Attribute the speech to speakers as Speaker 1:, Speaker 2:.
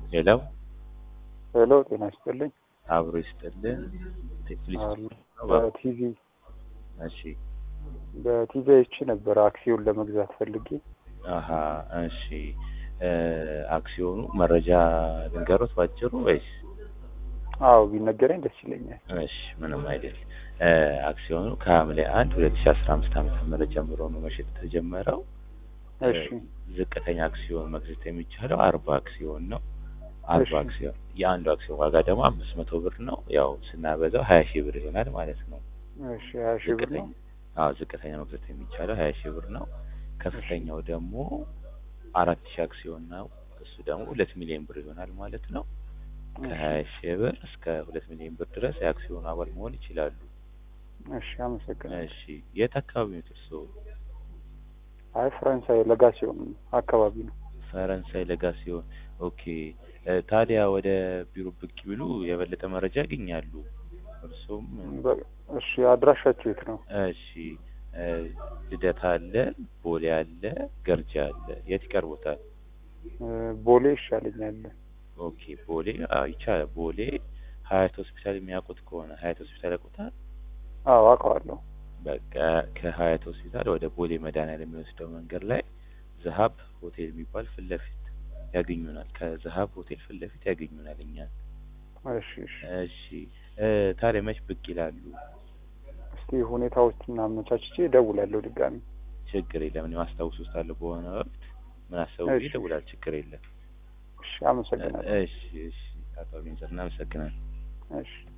Speaker 1: ሌላው
Speaker 2: ሄሎ ጤና ይስጥልኝ።
Speaker 1: አብሮ ይስጥልን። ቴክሊስ
Speaker 2: አሉ በቲቪ
Speaker 1: እሺ
Speaker 2: በቲቪ አይቼ ነበር አክሲዮን ለመግዛት ፈልጌ።
Speaker 1: አሀ እሺ እ አክሲዮኑ መረጃ ልንገሮት ባጭሩ ወይስ?
Speaker 2: አዎ ቢነገረኝ ደስ ይለኛል።
Speaker 1: እሺ ምንም አይደል። እ አክሲዮኑ ከሐምሌ አንድ ሁለት ሺ አስራ አምስት ዓመተ ምህረት ጀምሮ ነው መሸጥ የተጀመረው።
Speaker 2: እሺ
Speaker 1: ዝቅተኛ አክሲዮን መግዛት የሚቻለው አርባ አክሲዮን ነው። አርባ
Speaker 2: እሺ።
Speaker 1: አክሲዮን የአንዱ አክሲዮን ዋጋ ደግሞ አምስት መቶ ብር ነው። ያው ስናበዛው ሀያ ሺህ ብር ይሆናል ማለት ነው።
Speaker 2: እሺ ሀያ ሺህ ብር ነው።
Speaker 1: ዝቅተኛ አዎ ዝቅተኛ መግዛት የሚቻለው ሀያ ሺህ ብር ነው። ከፍተኛው ደግሞ አራት ሺህ አክሲዮን ነው። እሱ ደግሞ ሁለት ሚሊዮን ብር ይሆናል ማለት ነው። ከሀያ ሺህ ብር እስከ ሁለት ሚሊዮን ብር ድረስ የአክሲዮኑ አባል መሆን ይችላሉ።
Speaker 2: እሺ አመሰግናለሁ።
Speaker 1: እሺ የት አካባቢ ነው እርስዎ?
Speaker 2: አይ ፈረንሳይ ለጋ ሲሆን አካባቢ ነው።
Speaker 1: ፈረንሳይ ለጋ ሲሆን ኦኬ። እ ታዲያ ወደ ቢሮ ብቅ ቢሉ የበለጠ መረጃ ያገኛሉ። እርሱም
Speaker 2: በ- እሺ አድራሻችሁ የት ነው?
Speaker 1: እሺ እ ልደታ አለ፣ ቦሌ አለ፣ ገርጂ አለ። የት ይቀርቦታል?
Speaker 2: እ ቦሌ ይሻለኛል።
Speaker 1: ኦኬ ቦሌ አዎ ይቻላል። ቦሌ ሀያት ሆስፒታል የሚያውቁት ከሆነ ሀያት ሆስፒታል ያውቁታል?
Speaker 2: አዎ አውቀዋለሁ።
Speaker 1: በቃ ከሀያት ሆስፒታል ወደ ቦሌ መድኃኒዓለም የሚወስደው መንገድ ላይ ዘሀብ ሆቴል የሚባል ፊት ለፊት ያገኙናል። ከዘሀብ ሆቴል ፊት ለፊት ያገኙናል እኛን።
Speaker 2: እሺ እሺ
Speaker 1: እሺ እ ታዲያ መች ብቅ ይላሉ?
Speaker 2: እስቲ ሁኔታዎችን አመቻችቼ እደውላለሁ ድጋሚ።
Speaker 1: ችግር የለም። እኔ ማስታወስ ውስጥ አለ በሆነ ወቅት ምን አሰቡ
Speaker 2: እሺ።
Speaker 1: ይደውላል። ችግር የለም።
Speaker 2: እሺ አመሰግናለሁ።
Speaker 1: እሺ እሺ አቶ አቤንዘር እናመሰግናለን።
Speaker 2: እሺ